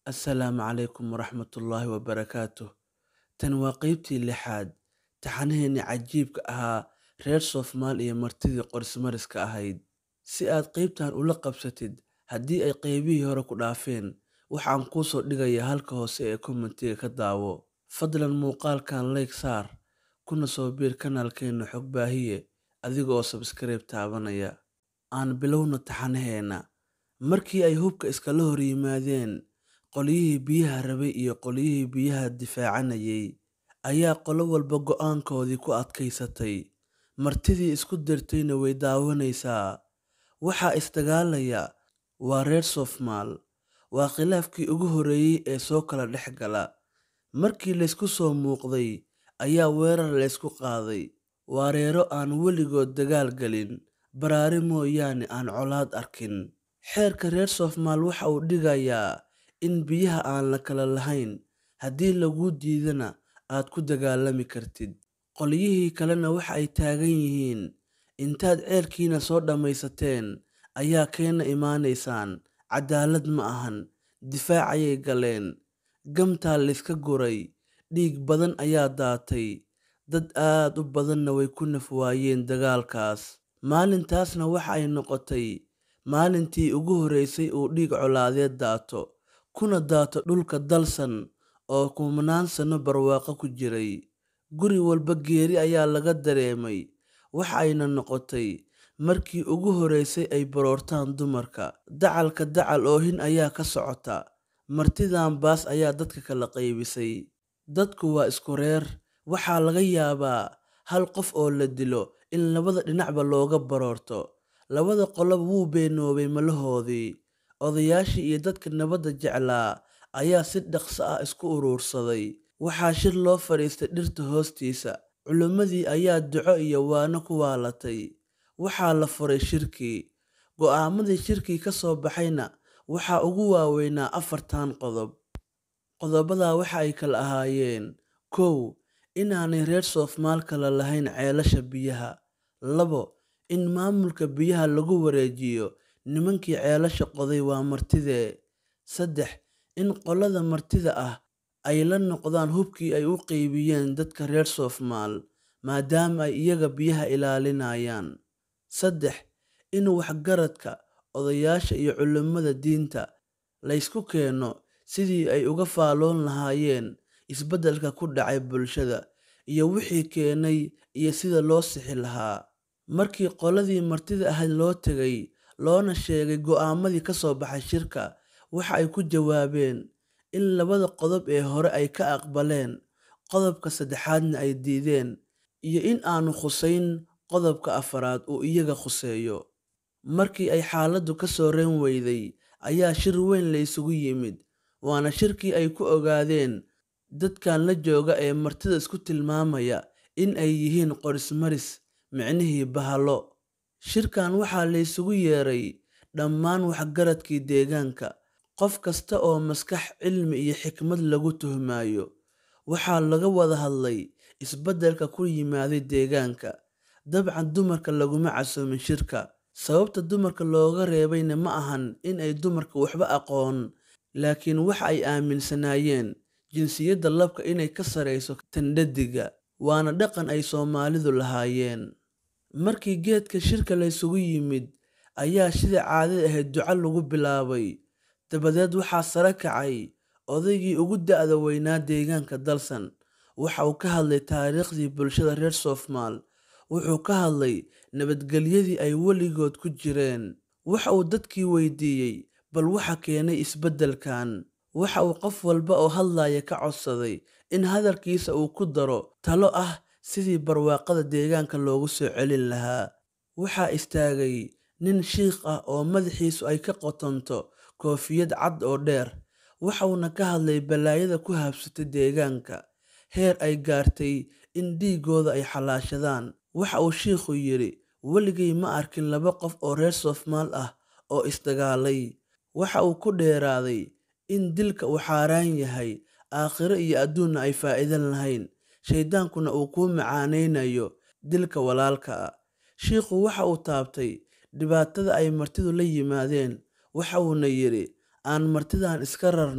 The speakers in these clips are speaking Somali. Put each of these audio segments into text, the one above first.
Assalaamu calaykum waraxmatullaahi wabarakaatuh. Tani waa qaybtii lixaad taxanaheennii cajiibka ahaa reer Soomaali iyo martidii qorsmariska ahayd. Si aad qaybtan ula qabsatid haddii ay qaybihii hore ku dhaafeen, waxaan kuu soo dhigayaa halka hoose ee kommentiga ka daawo. Fadlan muuqaalkan like saar, kuna soo biir kanaalkeena Xog Baahiye adiga oo subscribe taabanaya. Aan bilowno taxanaheena. Markii ay hubka iskala hor yimaadeen qolyihii biyaha rabay iyo qolyihii biyaha difaacanayay, ayaa qolo walba go'aankoodii ku adkaysatay. Martidii isku dirtayna way daawanaysaa. Waxaa isdagaalaya waa reer Soomaal. Waa khilaafkii ugu horreeyay ee soo kala dhex gala. Markii laysku soo muuqday ayaa weerar laysku qaaday. Waa reero aan weligood dagaal galin, baraari mooyaane aan colaad arkin. Xeerka reer Soomaal waxa uu dhigayaa in biyaha aan la kala lahayn, haddii laguu diidana aad ku dagaalami kartid. Qolyihii kalena waxa ay taagan yihiin, intaad ceelkiina soo dhammaysateen ayaa keena imaanaysaan. Cadaalad ma ahan. Difaac ayay galeen. Gamtaa layska guray. Dhiig badan ayaa daatay. Dad aad u badanna way ku naf waayeen dagaalkaas. Maalintaasna waxa ay noqotay maalintii ugu horreysay uu dhiig colaadeed daato, kuna daato dhulka dalsan oo kumanaan sano barwaaqo ku jiray. Guri walba geeri ayaa laga dareemay. Waxa ayna noqotay markii ugu horreysay ay baroortaan dumarka. Dacalka dacal oohin ayaa ka socota. Martidan baas ayaa dadka kala qaybisay. Dadku waa isku reer. Waxaa laga yaabaa hal qof oo la dilo in labada dhinacba looga baroorto. Labada qoloba wuu beenoobay malahoodii. Odayaashii iyo dadka nabadda jeclaa ayaa si dhaqso ah isku urursaday. Waxaa shir loo fadhiistay dhirta hoostiisa. Culimmadii ayaa duco iyo waano ku waalatay. Waxaa la furay shirkii. Go'aamadii shirkii ka soo baxayna waxaa ugu waaweynaa afartan qodob. Qodobadaa waxa ay kala ahaayeen: kow Inaanay reer Soomaal kala lahayn ceelasha biyaha. labo In maamulka biyaha lagu wareejiyo nimankii ceelasha qoday waa martidee. saddex In qolada martida ah ay la noqdaan hubkii ay u qaybiyeen dadka reer Soomaal, maadaama ay iyaga biyaha ilaalinayaan. saddex In waxgaradka, odayaasha iyo culimada diinta la isku keeno sidii ay uga faalloon lahaayeen isbeddelka ku dhacay bulshada, iyo wixii keenay iyo sida loo sixi lahaa. Markii qoladii martida ahayd loo tegay, loona sheegay go'aamadii ka soo baxay shirka, waxa ay ku jawaabeen in labada qodob ee hore ay ka aqbaleen, qodobka saddexaadna ay diideen, iyo in aanu khuseyn qodobka afraad uu iyaga khuseeyo. Markii ay xaaladdu ka soo reyn weyday, ayaa shir weyn la isugu yimid. Waana shirkii ay ku ogaadeen dadkan la jooga ee martida isku tilmaamaya in ay yihiin qorsmaris, micnihii bahalo. Shirkan waxaa la isugu yeeray dhammaan waxgaradkii deegaanka, qof kasta oo maskax, cilmi iyo xikmad lagu tuhmayo. Waxaa laga wada hadlay isbeddelka ku yimaaday deegaanka. Dabcan dumarka laguma casuumin shirka. Sababta dumarka looga reebayna ma ahan in ay dumarku waxba aqoon, laakiin waxa ay aaminsanaayeen jinsiyadda labka inay ka sarreyso tan dheddigga. Waana dhaqan ay Soomaalidu lahaayeen. Markii geedka shirka la isugu yimid, ayaa sidii caadada ahayd duco lagu bilaabay. Dabadeed waxaa sare kacay odaygii ugu da'da weynaa deegaanka dalsan. Waxa uu ka hadlay taariikhdii bulshada reer Soomaal. Wuxuu ka hadlay nabadgelyadii ay weligood ku jireen. Waxa uu dadkii weydiiyey bal waxa keenay isbeddelkan. Waxa uu qof walba oo hadlaya ka codsaday in hadalkiisa uu ku daro talo ah sidii barwaaqada deegaanka loogu soo celin lahaa. Waxaa istaagay nin shiikh ah oo madaxiisu ay ka qotonto koofiyad cad oo dheer. Waxa uuna ka hadlay balaayada ku habsatay deegaanka, heer ay gaartay in dhiiggooda ay xalaashadaan. Waxa uu shiikhu yidhi, Weligay ma arkin laba qof oo reer Soomaal ah oo isdagaalay. Waxa uu ku dheeraaday in dilka uu xaaraan yahay, aakhiro iyo adduunna ay faa'iido lahayn, shayddaankuna uu kuu macaaneynayo dilka walaalka. Shiikhu waxa uu taabtay dhibaatada ay martidu la yimaadeen. Waxa uuna yidhi, Aan martidan iska rarno,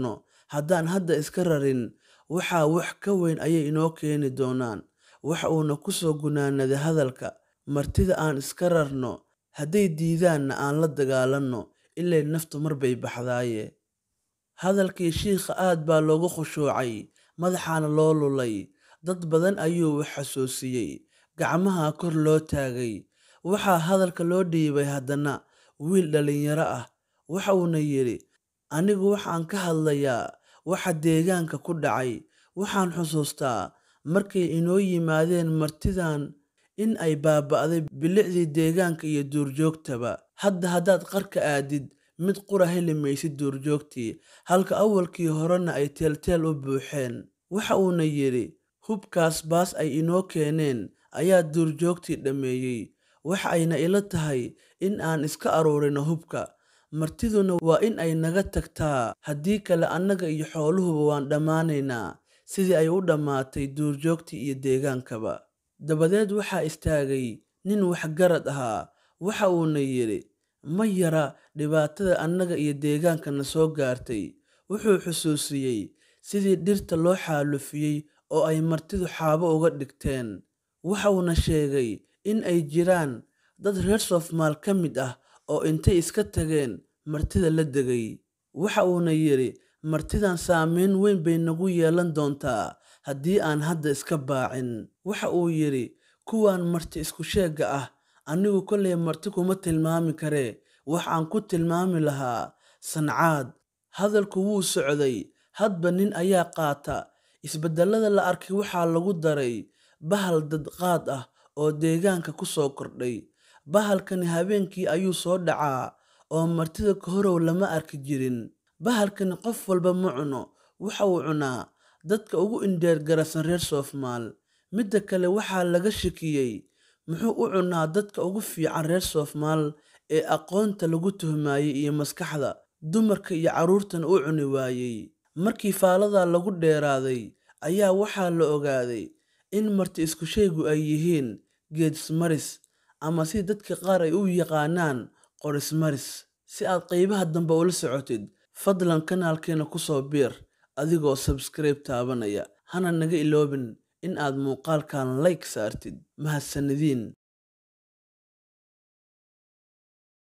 haddaan hadda iska rarin waxaa wax ka weyn ayay inoo keeni doonaan waxa uuna ku soo gunaanaday hadalka martida aan iska rarno hadday diidaanna aan la dagaalanno ilay naftu mar bay baxdaaye hadalkii shiikha aad baa loogu khushuucay madaxaana loo lulay dad badan ayuu wax xasuusiyey gacmaha kor loo taagay waxaa hadalka loo dhiibay haddana wiil dhallinyaro ah waxa uuna yidhi anigu waxaan ka hadlayaa waxa deegaanka ku dhacay waxaan xusuustaa markay inoo yimaadeen martidan in ay baaba'day bilicdii deegaanka iyo duurjoogtaba hadda haddaad qarka aadid mid qura heli maysid duurjoogtii halka awalkii horena ay teelteel u buuxeen waxa uuna yidhi hubkaas baas ay inoo keeneen ayaa duurjoogtii dhammeeyey waxa ayna ila tahay in aan iska aruurino hubka martiduna waa in ay naga tagtaa haddii kale annaga iyo xooluhuba waan dhammaanaynaa sidii ay u dhammaatay duurjoogtii iyo deegaankaba dabadeed waxaa istaagay nin waxgarad ahaa waxa uuna yidhi ma yara dhibaatada annaga iyo deegaankana soo gaartay wuxuu xusuusiyey sidii dhirta loo xaalufiyey oo ay martidu xaabo uga dhigteen waxa uuna sheegay in ay jiraan dad reer soofmaal ka mid ah oo intay iska tageen martida la degay waxa uuna yidhi martidan saameyn weyn bay nagu yeelan doontaa haddii aan hadda iska baacin waxa uu yidhi kuwan marti isku sheegga ah anigu kollay marti kuma tilmaami karee wax aan ku tilmaami lahaa sancaad hadalku wuu socday hadba nin ayaa qaata isbeddellada la arkay waxaa lagu daray bahal dadqaad ah oo deegaanka ku soo kordhay bahalkani habeenkii ayuu soo dhacaa oo martida ka horow lama arki jirin bahalkani qof walba ma cuno waxa uu cunaa dadka ugu indheergarasan reer soofmaal midda kale waxaa laga shakiyey muxuu u cunaa dadka ugu fiican reer soofmaal ee aqoonta lagu tuhmaayey iyo maskaxda dumarka iyo carruurtana u cuni waayey markii faaladaa lagu dheeraaday ayaa waxaa la ogaaday in marti isku shaygu ay yihiin geedismaris ama si dadka qaar ay u yaqaanaan qorismaris si aad qaybaha dambe ula socotid fadlan kanaalkeena ku soo biir adigoo sabskribe taabanaya hana naga iloobin in aad muuqaalkan like saartid mahadsanidin